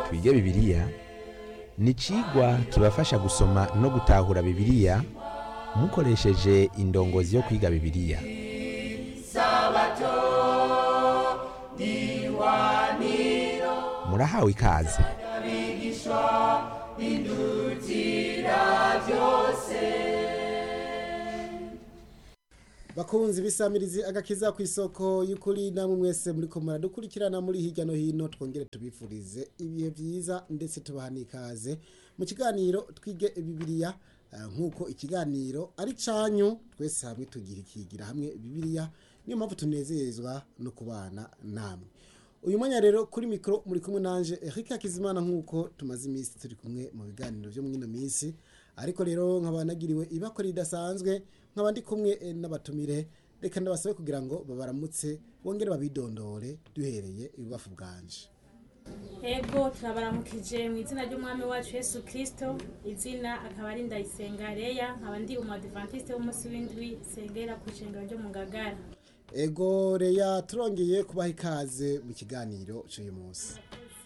twige bibiliya ni icigwa kibafasha gusoma no gutahura bibiliya mukoresheje indongozi yo kwiga bibiliya murahawe ikaze bakunzi bisamirizi agakiza ku isoko y'ukuri namwe mwese muri ko muradukurikirana muri hirya no hino twongere tubifurize ibihe byiza ndetse tubaha n'ikaze mu kiganiro twige bibiliya eh, nk'uko ikiganiro ari canyu twese hamwe tugira ikigira hamwe bibiliya niyo mpamvu tunezezwa no kubana namwe uyu mwanya rero kuri mikoro muri kumwe nanje Eric Hakizimana nk'uko tumaze iminsi turi kumwe mu biganiro byo mwino minsi ariko rero nkaba nagiriwe ibakora ridasanzwe nkaba ndi kumwe eh, n'abatumire reka ndabasabe kugira ngo babaramutse bongere babidondore duhereye ibubafu bwanje Ego turabaramukije mu izina ry'umwami wacu Yesu Kristo izina akaba ari Ndayisenga Leya nkaba ndi umadivantiste w'umunsi w'indwi sengera ku ishengero ryo mu Ngagara ego reya turongeye kubaha ikaze mu kiganiro cy'uyu munsi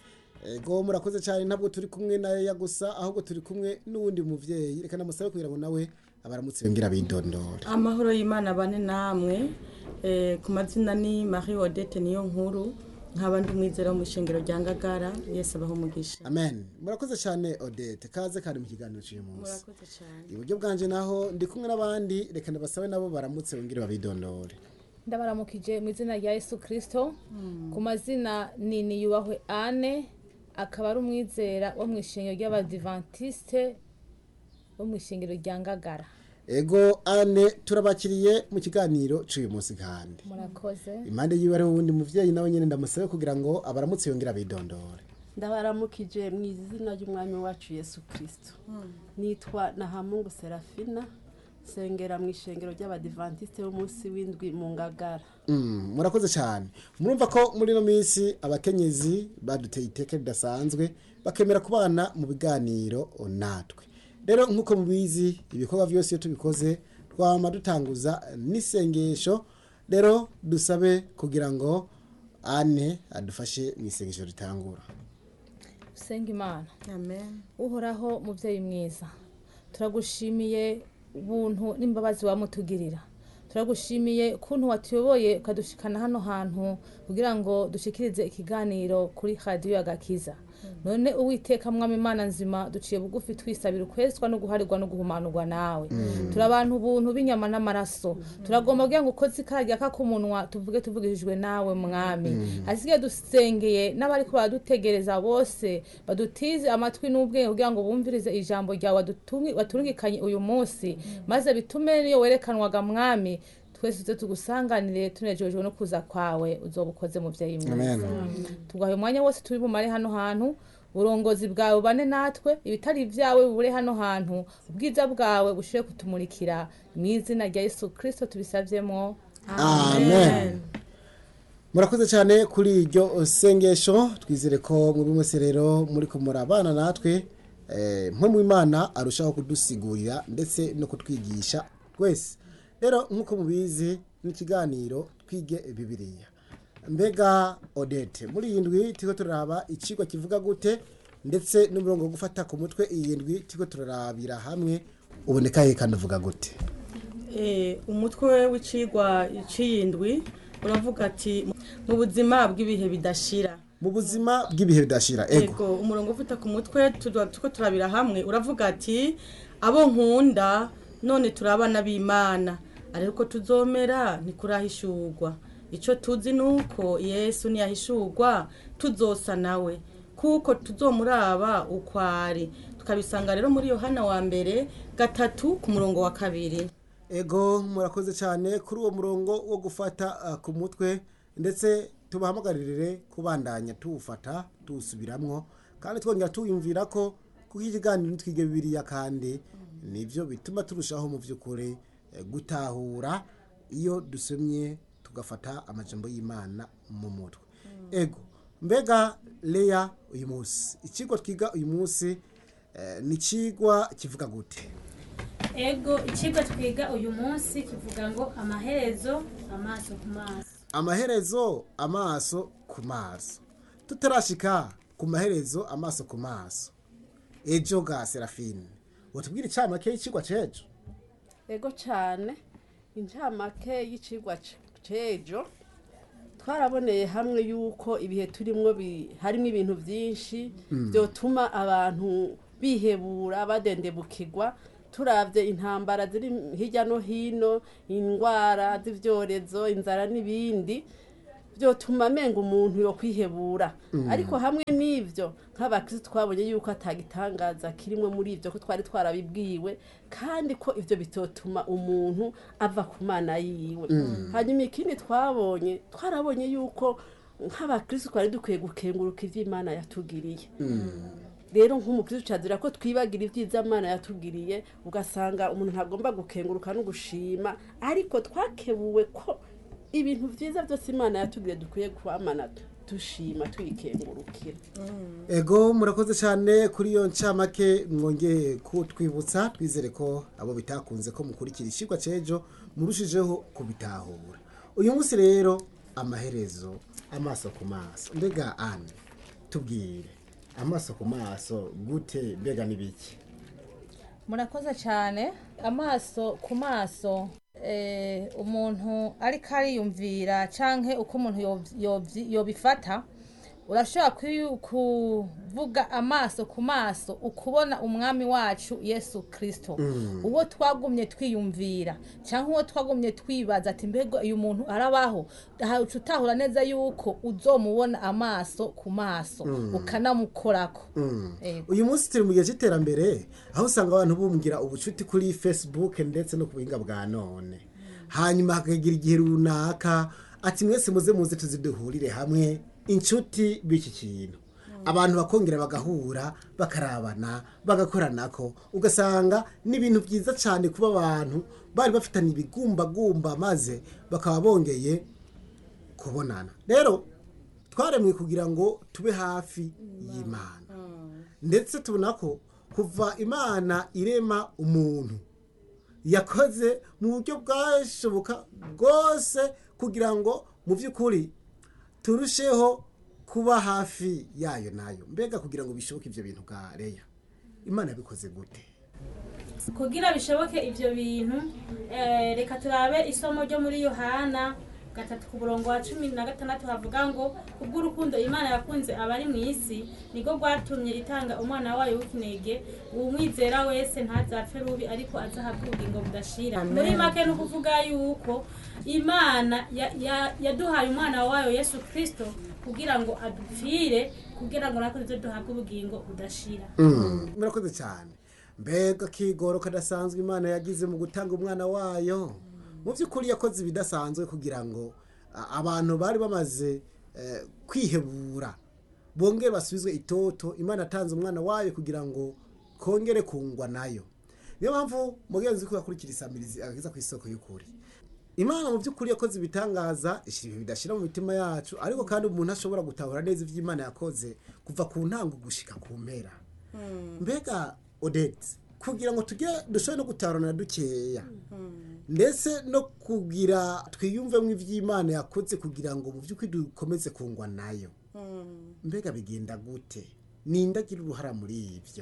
ego murakoze cyane ntabwo turi kumwe na reya gusa ahubwo turi kumwe n'uwundi muvyeyi reka namusabe kugira ngo nawe abaramutse yongere abidondore amahoro y'imana bane namwe eh, ku mazina ni marie odette niyo nkuru nkaba ndi umwizera wo mu ishengero rya ngagara yesu abaho umugisha amen murakoze cyane odette kaze kandi mu kiganiro cy'uyu munsi murakoze cyane iburyo bwanje naho ndi kumwe n'abandi reka ndabasabe nabo baramutse bongere babidondore ndabaramukije mu izina rya yesu kirisito ku mazina ni niyubahwe ane akaba ari umwizera wo mu ishengero ry'abadivantisite wo mu ishengero rya ngagara ego ane turabakiriye mu kiganiro cy'uyu munsi kandi murakoze impande yiwe hariho uwundi muvyeyi nawe nyene ndamusabe kugira ngo abaramutse yongere abidondore ndabaramukije mu izina ry'umwami wacu yesu kirisito nitwa nahamungu serafina sengera mu ishengero ry'abadivantisite b'umunsi w'indwi mu ngagara Mm, murakoze cyane murumva ko muri ino minsi abakenyezi baduteye iteka ridasanzwe bakemera kubana mu biganiro natwe rero nk'uko mubizi ibikorwa byose iyo tubikoze twama dutanguza n'isengesho rero dusabe kugira ngo ane adufashe mu isengesho ritangura senga imana amen uhoraho mubyeyi mwiza turagushimiye ubuntu n'imbabazi wamutugirira turagushimiye ukuntu watuyoboye ukadushikana hano hantu kugira ngo dushikirize ikiganiro kuri radiyo y'agakiza none uwiteka mwami imana nzima duciye bugufi twisabira ukwezwa no guharirwa no guhumanurwa nawe turi abantu ubuntu b'inyama n'amaraso turagomba kugira ngo ukoze ikaragya k'umunwa tuvuge tuvugishijwe nawe mwami hasigaye dusengeye n'abariko baradutegereza bose badutize amatwi n'ubwenge kugira ngo bumvirize ijambo ryawe wadutungi- waturungikanye uyu munsi maze bitume niyo werekanwaga mwami twese tuze tugusanganire tunejejwe no kuza kwawe uzoba ukoze muvyeyi mwiza amen tugahe umwanya wose turi bumare hano hantu uburongozi bwawe bane natwe ibitari ibyawe bubure hano hantu ubwiza bwawe bushire kutumurikira mu izina rya yesu kirisito tubisavyemo amen murakoze cyane kuri iryo sengesho twizere ko muri mwese rero muri kumura abana natwe eh, mwe mu imana arushaho kudusigurira ndetse no kutwigisha twese rero nk'uko mubizi n'ikiganiro twige bibiliya mbega odete muri iyi ndwi turiko turaraba icigwa kivuga gute ndetse n'umurongo wo gufata ku mutwe iyi ndwi turiko turarabira hamwe uboneka he kandi uvuga gute Eh, umutwe w'icigwa c'iyindwi uravuga ati mu buzima bw'ibihe bidashira mu buzima bw'ibihe bidashira ego ego umurongo ufite ku mutwe tuba tuko turabira hamwe uravuga ati abo nkunda none turi abana b'imana ariko tuzomera ntikurahishurwa icyo tuzi ni uko yesu ntiyahishurwa tuzosa nawe kuko tuzomuraba uko ari tukabisanga rero muri yohana wa mbere gatatu ku murongo wa kabiri ego murakoze cyane kuri uwo murongo wo gufata uh, ku mutwe ndetse tubahamagarire kubandanya tuwufata tuwusubiramwo kandi twongera tuwiyumvira ko kuko ikiganiro nitwige bibiliya kandi nibyo bituma turushaho mu by'ukuri eh, gutahura iyo dusomye tugafata amajambo y'imana mu mutwe ego mbega leya uyu munsi ikigo twiga uyu munsi eh, ni ikigwa kivuga gute ego ikigo twiga uyu munsi kivuga ngo amaherezo amaso ku maso amaherezo amaso ku maso tutarashika ku maherezo amaso ku maso ejo ga serafine watubwira icamake y'icigwa c'ejo ego cyane incamake y'icigwa c- c'ejo twaraboneye hamwe yuko ibihe turimwo bi- harimo ibintu byinshi byotuma abantu bihebura badendebukirwa turavye intambara ziri hirya no hino indwara z'ivyorezo inzara n'ibindi byotuma amenga umuntu yo kwihebura ariko hamwe n'ivyo nk'abakristo twabonye yuko atagitangaza kirimwe muri ivyo ko twari twarabibwiwe kandi ko ivyo bitotuma umuntu ava ku mana yiwe hanyuma ikindi twabonye twarabonye yuko nk'abakristo twari dukwiye gukenguruka ivyo imana yatugiriye rero nk'umukristo cazira ko twibagira ibyiza imana yatugiriye ugasanga umuntu ntagomba gukenguruka no gushima ariko twakebuwe ko ibintu byiza byose imana yatugiriye dukwiye kwamana dushima tuyikengurukira ego murakoze cyane kuri iyo ncamake mwongeye kutwibutsa twizere ko abo bitakunze ko mukurikira icigwa c'ejo murushijeho kubitahura uyu munsi rero amaherezo amaso ku maso mbega ane tubwire amaso ku maso gute mbega n'ibiki murakoze cyane amaso ku maso eh, umuntu ariko ariyumvira canke uko umuntu yov- yovyi- yobifata urashobora kwi- kuvuga amaso ku maso ukubona umwami wacu yesu kristo uwo twagumye twiyumvira cyangwa uwo twagumye twibaza ati mbega uyu muntu arabaho aha uca utahura neza yuko uzomubona amaso ku maso ukanamukorako Ego. uyu munsi turi mu gihe cy'iterambere aho usanga abantu bumbwira ubucuti kuri facebook ndetse no ku buhinga bwa none hanyuma hakagira igihe runaka ati mwese muze muze tuziduhurire hamwe inshuti b'iki kintu abantu bakongera bagahura bakarabana bagakoranako ugasanga ni ibintu byiza cyane kuba abantu bari bafitanye ibigumbagumba maze bakaba bongeye kubonana rero twaremwe kugira ngo tube hafi y'imana ndetse tubona ko kuva imana irema umuntu yakoze mu buryo bwashoboka bwose kugira ngo mu by'ukuri turusheho kuba hafi yayo nayo mbega kugira ngo bishoboke ibyo bintu bwa reya imana yabikoze gute kugira bishoboke ivyo bintu eh, reka turabe isomo ryo muri yohana gatatu ku murongo wa cumi na gatandatu havuga ngo kubw'urukundo imana yakunze abari mu isi niko rwatumye itanga umwana wayo w'ikinege uwumwizera wese ntazapfe rubi ariko azahabwa ubugingo budashira muri make ni ukuvuga yuko imana ya- ya- yaduhaye umwana wayo yesu kristo kugira ngo adupfire kugira ngo natwe tuze duhabwe ubugingo budashira murakoze cyane mbega kigoro kadasanzwe imana yagize mu gutanga umwana wayo mu by'ukuri yakoze ibidasanzwe kugira ngo a- abantu bari bamaze eh, kwihebura bongere basubizwe itoto imana atanze umwana wayo kugira ngo kongere kungwa nayo niyo mpamvu mugenzi ko yakurikira isamirizi ageza ku isoko y'ukuri imana mu by'ukuri yakoze ibitangaza ishyira ibihe bidashira mu mitima yacu ariko kandi umuntu ashobora gutahura neza ibyo imana yakoze kuva ku ntango gushika ku mpera mbega odette kugira ngo tujye dushobore no gutahurana dukeya ndetse no kugira twiyumvemo iby'imana yakoze kugira ngo mu by'ukuri dukomeze kungwa nayo mbega bigenda gute ninde agira uruhara muri ibyo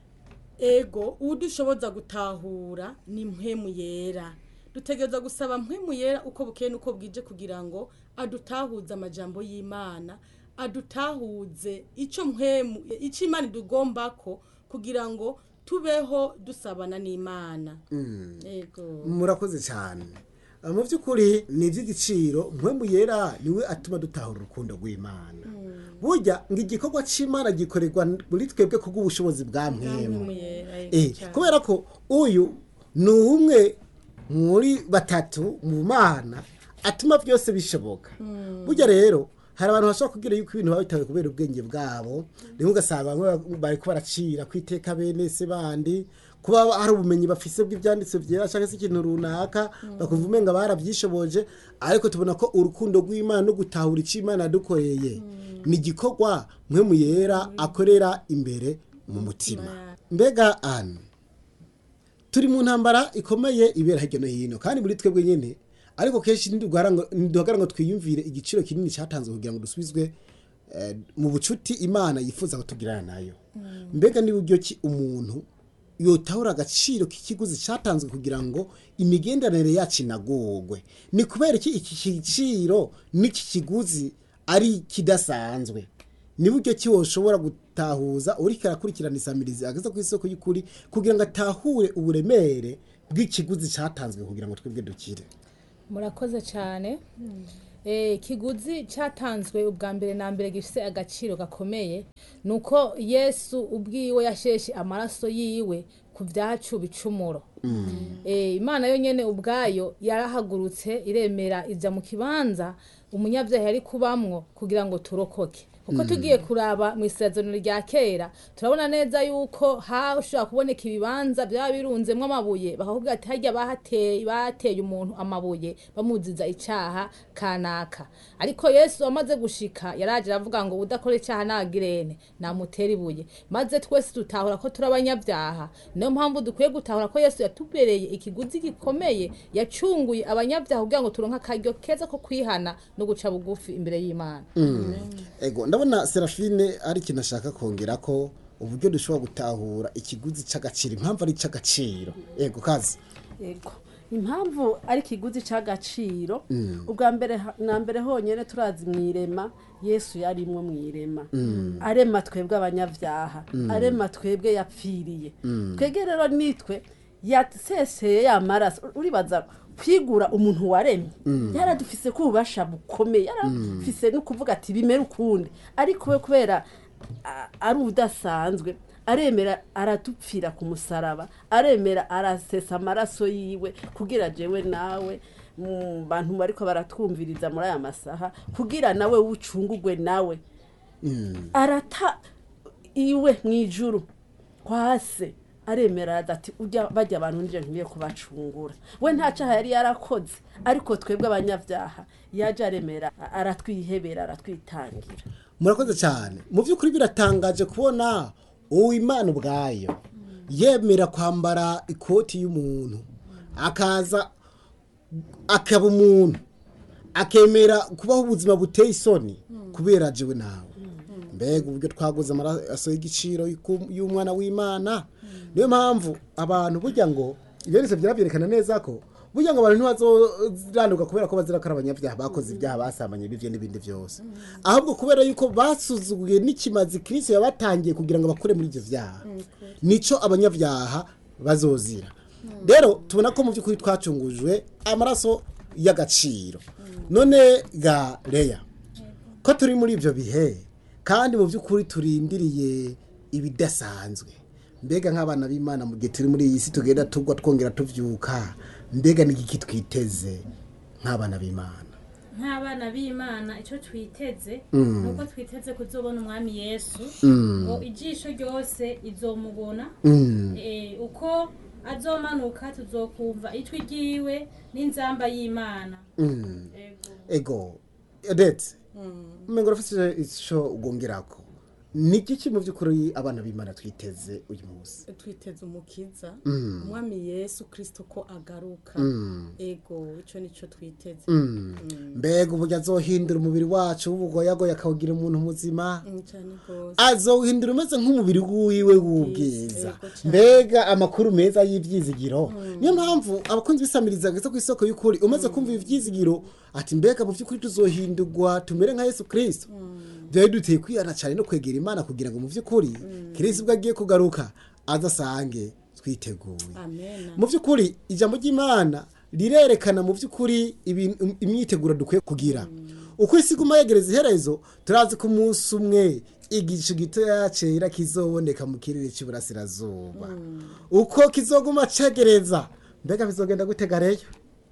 ego udushoboza gutahura ni mpemu yera dutegereza gusaba mpemu yera uko bukeye n'uko bwije kugira ngo adutahuze amajambo y'imana adutahuze icyo mpemu icyo imana idugomba ko kugira ngo tubeho dusabana n'imana ego murakoze cyane Ah, mu by'ukuri ni iby'igiciro mpemu yera niwe atuma dutahura urukundo rw'imana burya ngo igikorwa cy'imana gikorerwa muri twebwe kubw'ubushobozi bwa mpemu mpemu yera ego Eh, cyane. kubera ko uyu ni umwe muri batatu mu mana atuma byose bishoboka burya rero hari abantu bashobora kubwira yuko ibintu biba bitawe kubera ubwenge bwabo rimwe ugasanga bamwe bari ko baracira ku iteka bene se bandi kuba hari ubumenyi bafise bw'ibyanditse byera cyangwa se ikintu runaka bakumva umenga barabyishoboje ariko tubona ko urukundo rw'imana no gutahura icyo imana yadukoreye ni igikorwa mwe mu yera akorera imbere mu mutima mbega ane turi mu ntambara ikomeye ibera hirya no hino kandi muri twebwe nyine ariko kenshi ntiduhagara ngo- ntiduhagara ngo twiyumvire igiciro kinini cyatanzwe kugira ngo dusubizwe eh, mu bucuti imana yifuza kutugirana nayo mbega ni buryo ki umuntu yotahura agaciro k'ikiguzi cyatanzwe kugira ngo imigenderanire yacu inagorwe ni kubera iki iki giciro n'iki kiguzi ari kidasanzwe ni buryo ki woshobora gutahuza uriko arakurikirana isamirizi ageze ku isoko y'ukuri kugira ngo atahure uburemere bw'ikiguzi cyatanzwe kugira ngo twebwe dukire murakoze cyane Eh, ikiguzi cyatanzwe ubwa mbere na mbere gifite agaciro gakomeye ni uko yesu ubwiwe yasheshe amaraso yiwe ku byacu bicumuro Eh, imana yonyine ubwayo yarahagurutse iremera ijya mu kibanza umunyabyaha yari kubamwo kugira ngo turokoke kuko tugiye kuraba mu isezerano rya kera turabona neza yuko hashobora kuboneka ibibanza byaba birunzemo amabuye bakakubwira ati hajya bahateye bateye umuntu amabuye bamuziza icyaha kanaka ariko yesu amaze gushika yaraje aravuga ngo udakora icyaha nagirene namutera ibuye maze twese dutahura ko turi abanyabyaha niyo mpamvu dukwiye gutahura ko yesu yatubereye ikiguzi gikomeye yacunguye abanyabyaha kugira ngo turonke akaryo keza ko kwihana no guca bugufi imbere y'imana ego ndabona serafine ari ikintu ashaka kongera ko uburyo dushobora gutahura ikiguzi cy'agaciro impamvu ari icy'agaciro ego kazi yego impamvu ari ikiguzi cy'agaciro ubwa mbere ha- na mbere honyine turazi mu irema yesu yarimwo mu irema arema twebwe abanyabyaha arema twebwe yapfiriye twebwe rero nitwe yaseseye ya maraso uribaza kwigura umuntu waremye yaradufise ko ububasha bukomeye yaradufise no kuvuga ati bimere ukundi ariko we kubera a- ari udasanzwe aremera aradupfira ku musaraba aremera arasesa amaraso yiwe kugira jewe nawe mu bantu bariko baratwumviriza muri aya masaha kugira nawe wucungugwe nawe arata iwe mu ijuru kwa se aremera araza ati ujya bajya abantu nje nkwiye kubacungura we nta cyaha yari yarakoze ariko twebwe abanyabyaha yaje aremera aratwihebera aratwitangira murakoze cyane mu by'ukuri biratangaje kubona uwo imana ubwayo yemera kwambara ikoti y'umuntu akaza akaba umuntu akemera kubaho ubuzima buteye isoni kubera jewe nawe mbega uburyo twaguze amaraso y'igiciro y'uku- y'umwana w'imana niyo mpamvu abantu burya ngo ibyo byose byabyerekana neza ko burya ngo abantu ntibazoranduka kubera ko bazira ko ari abanyabyaha bakoze ibyaha basambanye bivyo n'ibindi byose ahubwo kubera yuko basuzuguye n'ikimazi kristo yabatangiye kugira ngo bakure muri ibyo byaha nico abanyabyaha bazozira rero tubona ko mu by'ukuri twacungujwe amaraso y'agaciro none ga leya ko turi muri ibyo bihe kandi mu by'ukuri turindiriye ibidasanzwe mbega nk'abana b'imana mu gihe turi muri iyi si tugenda tugwa twongera tubyuka mbega ni iki twiteze nk'abana b'imana nk'abana b'imana icyo twiteze ni uko twiteze kuzobona umwami yesu ngo ijisho ryose izomubona Eh, uko azomanuka tuzokumva ijwi ryiwe n'inzamba y'imana Ego. ego ndetse umengo urafite icyo ugongerako ni iki mu by'ukuri abana b'imana twiteze uyu munsi twiteze umukiza umwami yesu kirisito ko agaruka ego icyo nicyo twiteze mbega uburyo azohindura umubiri wacu w'ubugoyagoya akawugira umuntu muzima Mm, cyane rwose azowuhindura umeze nk'umubiri wiwe w'ubwiza Yego cyane. mbega amakuru meza y'ibyizigiro niyo mpamvu abakunzi bisamiriza ageze ku isoko y'ukuri umaze kumva ibyizigiro ati mbega mu by'ukuri tuzohindurwa tumere nka yesu kirisito byari duteye kwihana cyane no kwegera imana kugira ngo mu by'ukuri kirisito ubwo agiye kugaruka azasange twiteguye amena mu by'ukuri ijambo ry'imana rirerekana mu by'ukuri ibintu- imyiteguro dukwiye kugira uko isi iguma yegereza iherezo turazi ko umunsi umwe igicu gitoya cyera kizoboneka mu kirere cy'iburasirazuba uko kizoguma cegereza mbega bizogenda gutega reyo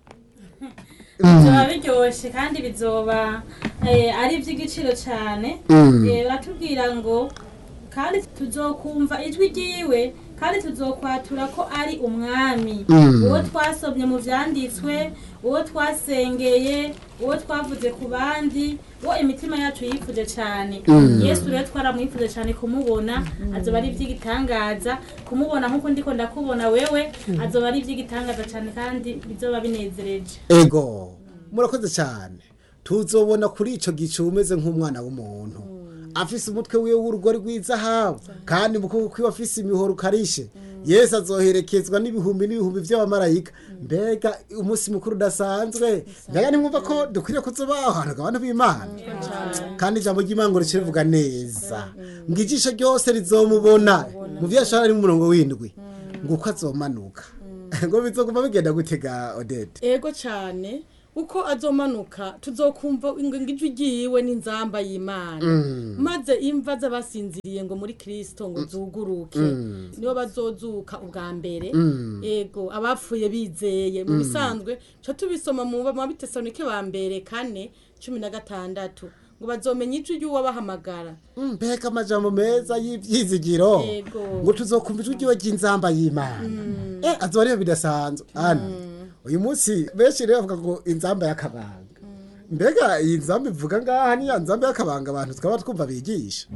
bizoba biryoshye kandi bizoba eh, ari iby'igiciro cyane Eh, baratubwira ngo kandi tuzokumva ijwi ryiwe kandi tuzokwatura ko ari umwami uwo twasomye mu byanditswe uwo twasengeye uwo twavuze ku bandi uwo imitima yacu yifuje cyane yesu rero twaramwifuje cyane kumubona azoba ari iby'igitangaza kumubona nk'uko ndiko ndakubona wewe azoba ari iby'igitangaza cyane kandi bizoba binezereje ego murakoze cyane tuzobona kuri icyo gicu umeze nk'umwana w'umuntu afise umutwe wiwe w'urugori rw'izahabu kandi mu kuboko kwiwe afise imihoro ukarishe yesu azoherekezwa n'ibihumbi n'ibihumbi by'abamarayika mbega umunsi mukuru udasanzwe mbega nimwumva ko dukwiriye kuzubaho ahantu abantu b'imana kandi ijambo ry'imana ngo rice rivuga neza ngo ijisho ryose rizomubona mu byo yashara ari mu murongo w'indwi ngo uko azomanuka ngo bizoguma bigenda gutega odete ego cyane uko azomanuka tuzokumva ngo ijwi ryiwe n'inzamba y'imana maze imva z'abasinziriye ngo muri kirisito ngo zuguruke nibo bazozuka ubwa mbere ego abapfuye bizeye mu bisanzwe tuba tubisoma mu mabitesanike ba mbere kane cumi na gatandatu ngo bazomenya ijwi ry'uwabahamagara mbega amajambo meza y'ibyizigiro Yego. ngo tuzokumva ijwi ryiwe ry'inzamba y'imana eh azoba ariyo bidasanzwe ana uyu munsi benshi rero bavuga ngo inzamba y'akabanga mbega iyi nzamba ivuga ngaha niya nzamba y'akabanga abantu twaba twumva bigisha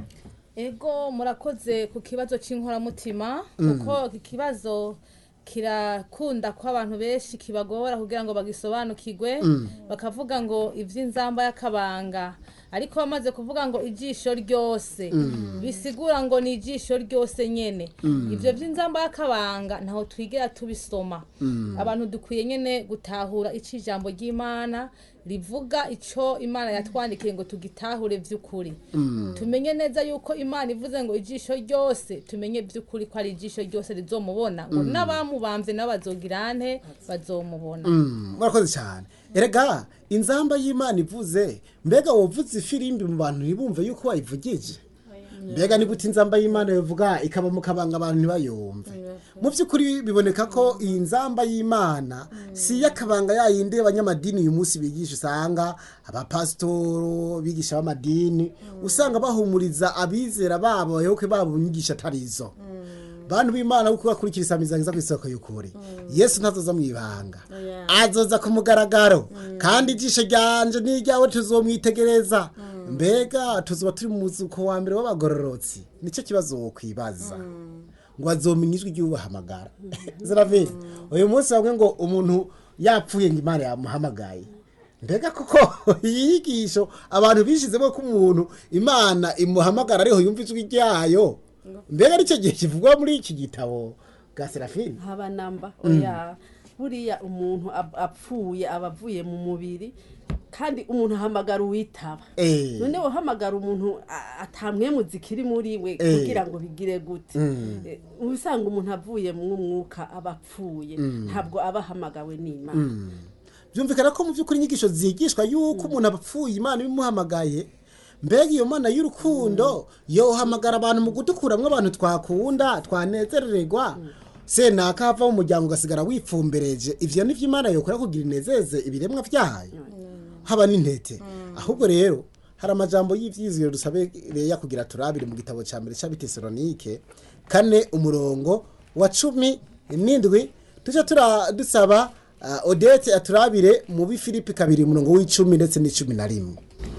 ego murakoze ku kibazo cy'inkoramutima kuko iki kibazo kirakunda ko abantu benshi kibagora kugira ngo bagisobanukirwe bakavuga ngo iby'inzamba y'akabanga ariko bamaze kuvuga ngo ijisho ryose bisigura ngo ni ijisho ryose nyene ibyo by'inzamba y'akabanga ntaho twigera tubisoma abantu dukwiye nyene gutahura icyo ijambo ry'imana rivuga icyo imana yatwandikiye ngo tugitahure by'ukuri tumenye neza yuko imana ivuze ngo ijisho ryose tumenye by'ukuri ko ari ijisho ryose rizomubona ngo n'abamubambye nabo bazogira nte bazomubona murakoze cyane erega inzamba y'imana ivuze mbega wovuze ifirimbi mu bantu ntibumve yuko wayivugije mbega ni gute inzamba y'imana bivuga ikaba mu kabanga abantu ntibayumve mu by'ukuri biboneka ko iyi nzamba y'imana si iy'akabanga yayindi y'abanyamadini uyu munsi bigisha usanga abapasitoro bigisha b'amadini usanga bahumuriza abizera babo abayoboke babo inyigisho atari izo bantu b'imana kuko bakurikira isamiza ku isoko y'ukuri yesu ntazoza mu ibanga azoza ku mugaragaro kandi ijisho ryanje n'iryawe tuzomwitegereza mbega tuzoba turi mu muzuko wa mbere w'abagororotsi nicyo kibazo wokwibaza ngo azomenya ijwi ry'ubahamagara ziravini uyu munsi bamwe ngo umuntu yapfuye ngo imana yamuhamagaye mbega kuko iyi nyigisho abantu bishizemo ko umuntu imana imuhamagara ariho yumva ijwi ryayo mbega aricyo gihe kivugwa muri iki gitabo bwa serafini haba namba oya buriya umuntu ap- apfuye aba avuye mu mubiri kandi umuntu ahamagara uwitaba Eh. none uhamagara umuntu a- atamwemu zikiri muri we Eh. kugira ngo bigire gute Eh, uba usanga umuntu avuye mu mwuka aba apfuye ntabwo aba ahamagawe n'imana byumvikana ko mu by'ukuri inyigisho zigishwa yuko umuntu apfuye imana ibimuhamagaye mbega iyo mana y'urukundo yohamagara abantu mu kudukuramwo abantu twakunda twanezerererwa senaka hava mu muryango ugasigara wipfumbereje ivyo nivyo imana yokora kugira inezeze ibiremwa vyayo haba n'intete ahubwo rero hari amajambo y'ivyizigiro dusabe reya kugira turabire mu gitabo ca mbere c'abitesalonike kane umurongo wa cumi n'indwi tuje tura dusaba uh, odete aturabire mu bifilipi kabiri umurongo w'icumi ndetse n'icumi na rimwe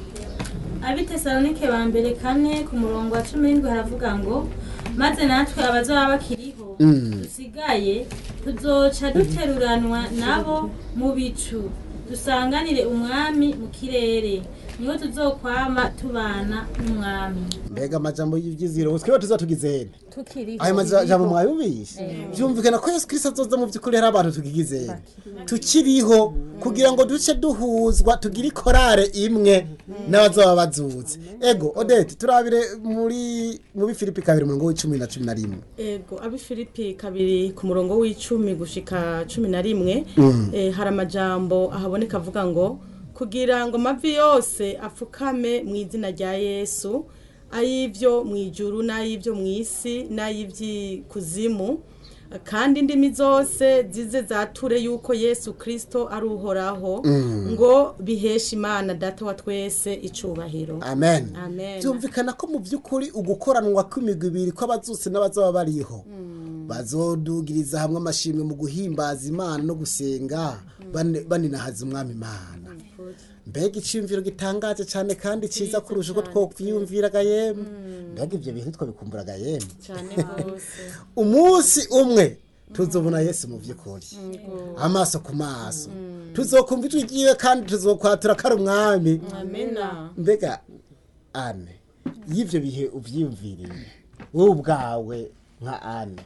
abitesalonike ba mbere kane ku murongo wa cumi n'indwi haravuga ngo maze natwe abazaba bakiriho dusigaye tuzoca duteruranwa nabo mu bicu dusanganire umwami mu kirere niho tuzokwama tubana n'umwami mbega amajambo y'ivyizigiro twiba tuzatugizene tukiriho ayo majambo mwayumvise byumvikana ko yesu kirisito azoza mu by'ukuri hari abantu tukigizeye tukiriho kugira ngo duce duhuzwa tugire ikorare imwe n'abazaba bazutse ego odete turabire muri mu bifilipi kabiri umurongo w'icumi na cumi na rimwe ego abi filipi kabiri ku murongo w'icumi gushika cumi na rimwe eh, hari amajambo ahaboneka avuga ngo kugira ngo amavi yose apfukame mu izina rya yesu ay'ibyo mu ijuru n'ay'ibyo mu isi n'ay'iby'ikuzimu kandi indimi zose zize zature yuko yesu kirisito ari uhoraho ngo biheshe imana data wa twese icubahiro amen Amen. byumvikana ko mu by'ukuri ugukoranwa kw'imigwi ibiri kw'abazutse n'abazaba bariho bazodugiriza hamwe amashimwe mu guhimbaza imana no gusenga bane- baninahaza umwami imana mbega icyumviro gitangaje cyane kandi cyiza kurusha uko twokwiyumviraga yemwe mbega ibyo bintu twabikumburaga yemwe cyane rwose umunsi umwe tuzobona yesu mu by'ukuri amaso ku maso tuzokumva ijwi ryiwe kandi tuzokwatura ko ari umwami amena mbega ane y'ibyo bihe ubyiyumviriye wowe ubwawe nka ane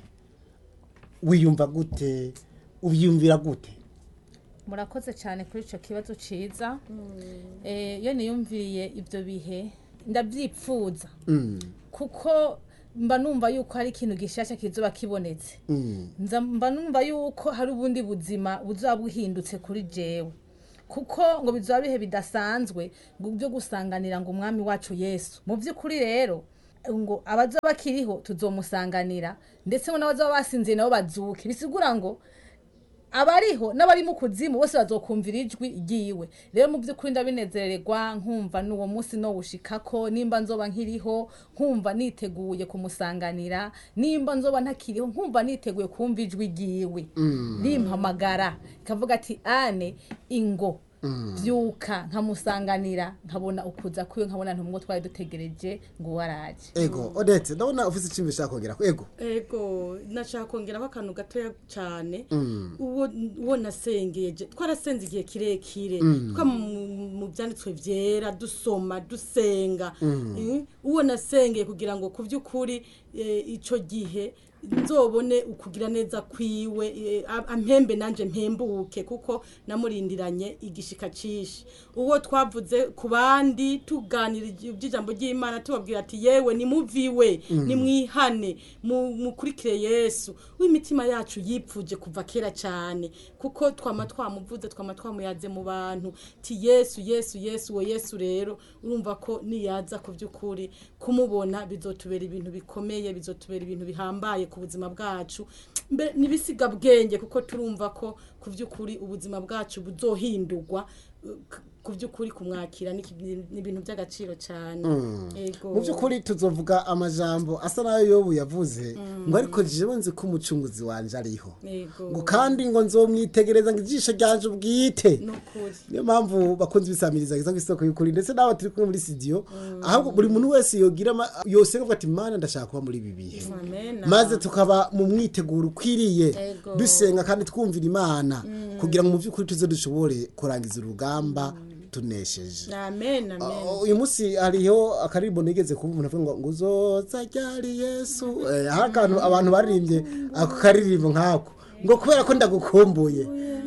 wiyumva gute ubyiyumvira gute murakoze cyane kuri icyo kibazo cyiza Eh, iyo niyumviriye ibyo bihe ndabyipfuza kuko mba numva yuko hari ikintu gishyashya kizuba kibonetse Nza- mba numva yuko hari ubundi buzima buzaba buhindutse kuri jewe kuko ngo bizaba bihe bidasanzwe ngo byo gusanganira ngo umwami wacu yesu mu by'ukuri rero ngo abazaba bakiriho tuzomusanganira ndetse ngo n'abazaba basinziye nabo bazuke bisigura ngo abariho n'abari mu kuzimu bose bazokumvira ijwi ryiwe rero mu by'ukuri ndabinezererwa nkumva n'uwo munsi no wushikako nimba nzoba nkiriho nkumva niteguye kumusanganira nimba nzoba ntakiriho nkumva niteguye kumva ijwi ryiwe rimpamagara ikavuga ati ane ingo byuka nkamusanganira nkabona ukuza kwiwe nkabona ntumwo twari dutegereje ngo uwo araje ego odetse ndabona ufite icyumba ushaka kongera ego ego nashaka kongeraho akantu gatoya cyane uwo uwo nasengeye je- twarasenze igihe kirekire twa mu- mu byanditswe byera dusoma dusenga Eh, uwo nasengeye kugira ngo ku by'ukuri eh, ico gihe nzobone ukugira neza kwiwe eh, am- ampembe nanje mpembuke kuko namurindiranye igishika cishi uwo twavuze ku bandi tuganira iby'ijambo ry'imana tubabwira ati yewe nimuviwe nimwihane mu- mukurikire yesu w'imitima yacu yipfuje kuva kera cyane kuko twama twamuvuze twama twamuyaze mu bantu ti yesu yesu yesu uwo yesu rero urumva ko niyaza ku by'ukuri kumubona bizotubera ibintu bikomeye bizotubera ibintu bihambaye ku buzima bwacu mbe n'ibisiga bwenge kuko turumva ko ku by'ukuri ubuzima bwacu buzohindurwa uh, k- ku by'ukuri kumwakira ni iki- ni ibintu by'agaciro cyane Ego. mu by'ukuri tuzovuga amajambo asa nayo yobu yavuze ngo ariko jewe nzi ko umucunguzi wanje ariho Ego. ngo kandi ngo nzomwitegereza ngo ijisho ryanje ubwite nukuri niyo mpamvu bakunze ibisamiriza ku isoko y'ukuri ndetse n'abo turi kumwe muri studio ahubwo buri muntu wese yogira ama- yosenga avuga ati mana ndashaka kuba muri ibi bihe amen maze tukaba mu mwiteguro ukwiriye Ego. dusenga kandi twumvira imana kugira ngo mu by'ukuri tuze dushobore kurangiza urugamba tunesheje amen amen Uh, uyu munsi hariho akaririmbo nigeze kumva umuntu avuga ngo ngo uzoza ryari yesu Eh, hari akantu abantu baririmbye ako karirimbo nkako ngo kubera ko ndagukumbuye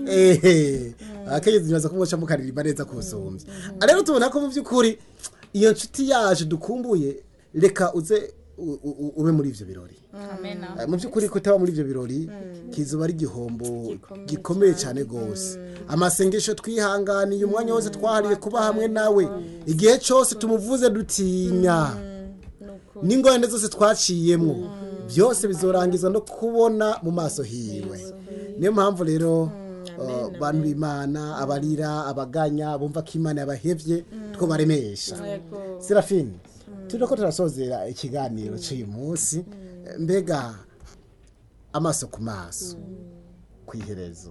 ehe akenyezi nibaza ko mwoca mukaririmba neza kusumbya rero tubona ko mu by'ukuri iyo nshuti yacu dukumbuye reka uze u- u- ube muri ivyo birori amena Eh, mu by'ukuri kutaba muri ibyo birori kizuba ari igihombo gikomeye cyane rwose amasengesho twihanganiye umwanya wose twahariye kuba hamwe nawe igihe cyose tumuvuze dutinya n'ingorane zose twaciyemo byose bizorangizwa no kubona mu maso hiwe niyo mpamvu rero uh, bantu b'imana abarira abaganya bumva ko imana yabahevye two baremesha Ego. serafine turi ko turasozera ikiganiro cy'uyu munsi mbega amaso ku maso ku iherezo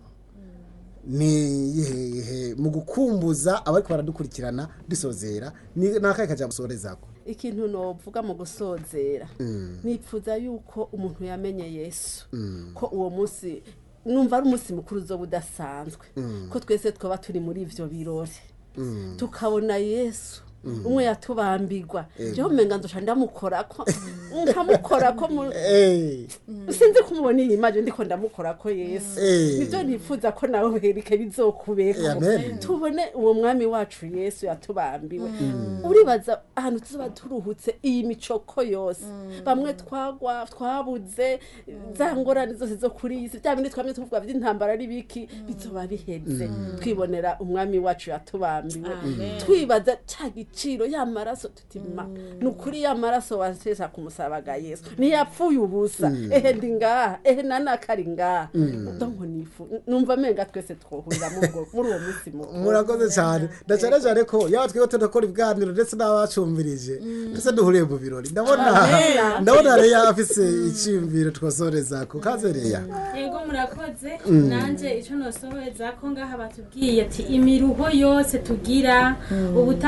ni ihehe mu gukumbuza abariko baradukurikirana dusozera ni nakahe kaja gusorezako ikintu novuga mu gusozera nipfuza yuko umuntu yamenye yesu ko uwo munsi numva ari umunsi mukuru uzoba udasanzwe ko twese twaba turi muri ivyo birori tukabona yesu umwe yatubambirwa jeho umenga nzoca ndamukorako nkamukorako mu- Eh, sinzi kumubona iyi maje ndiko ndamukorako yesu Eh. nivyo nifuza ko nawe herike bizokubeko Amen. tubone uwo mwami wacu yesu yatubambiwe uribaza ahantu tuzoba turuhutse iyi micoko yose bamwe twagwa twabuze za ngorane zose zo kuri iyi si bya bindi twamye tuvuga by'intambara ari biki bizoba biheze twibonera umwami wacu yatubambiwe Amen. twibaza ca giciro ya maraso tutima ni ukuri ya maraso wasesa ku musaraba ga yesu ntiyapfuye ubusa ehe ndi ngaha ehe nanakari ngaha donko nifu numva amenga twese twohurira muri ubwo- muri uwo munsi mukuru murakoze cyane na cyane cyane ko yaba twiho tudakora ibiganiro ndetse n'abacumvirije ndetse duhuriye mu birori ndabona Amen. ndabona reya afise iciyumviro twasorezako kaze reya yego murakoze nanjye icyo nosohoreza ko ngaha batubwiye ati imiruho yose tugira ubutame bwose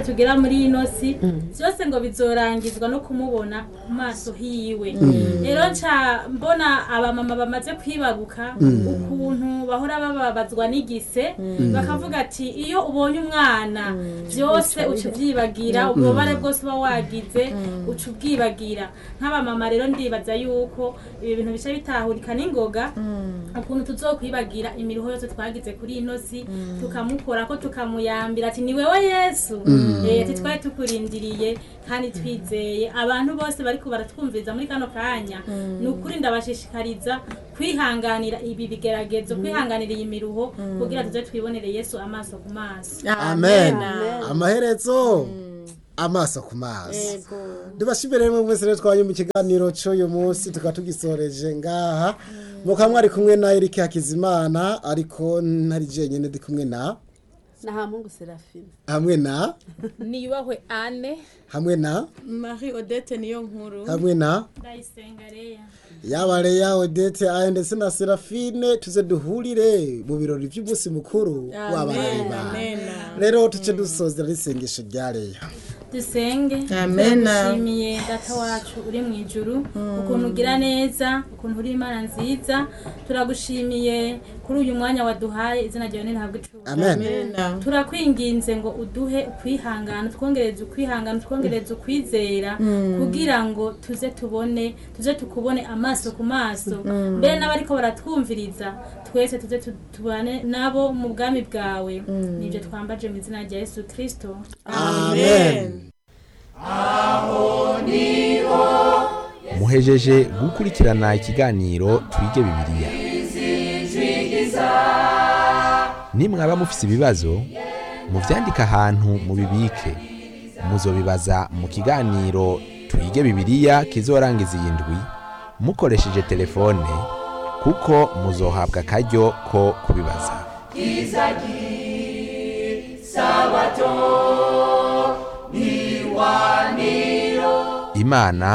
nitwatugera muri ino si byose ngo bizorangizwa no kumubona ku maso hiwe rero nca mbona abamama bamaze kwibaruka ukuntu bahora bababazwa n'igise bakavuga ati iyo ubonye umwana byose uca ubyibagira ububabare bwose uba wagize uca ubwibagira nk'abamama rero ndibaza yuko ibi bintu bice bitahurika n'ingoga ukuntu tuzokwibagira imiruho yose twagize kuri ino si tukamukora ko tukamuyambira ati ni wewe yesu Eh, ati twari tukurindiriye kandi twizeye abantu bose bariko baratwumviriza muri kano kanya ni ukuri ndabashishikariza kwihanganira ibi bigeragezo kwihanganira iyi miruho kugira tuze twibonere yesu amaso ku maso amen amaherezo amaso ku maso ndibashimire rero mwese rero twanye mu kiganiro cy'uyu munsi tukaba tugisoreje ngaha mukaba mwari kumwe na Eric Hakizimana ariko ntari jenyine ndi kumwe na na hamungu serafine hamwe na niyubahwe ane hamwe na marie odette niyo nkuru hamwe na ndayisenga reya yaba Leya Odette ayo ndetse na Serafine tuze duhurire mu birori by'umunsi mukuru w'abana amen b'Imana amen rero tuce dusozera n'isengesho rya Leya dusenge Amen. turagushimiye data wacu uri mu ijuru ukuntu ugira neza ukuntu uri imana nziza turagushimiye kuri uyu mwanya waduhaye izina ryawe ntihabwe icubahiro amen amen turakwinginze ngo uduhe ukwihangana twongereze ukwihangana twongereze ukwizera kugira ngo tuze tubone tuze tukubone amaso ku maso mbere n'abariko baratwumviriza twese tuze tu- tubane nabo mu bwami bwawe nibyo twambaje mu izina rya yesu kirisito amen muhejeje gukurikirana ikiganiro twige bibiliya nimwaba mufise ibibazo muvyandike ahantu mubibike muzobibaza mu kiganiro twige bibiliya kizorangiza iyi ndwi mukoresheje telefone kuko muzohabwa akaryo ko kubibaza imana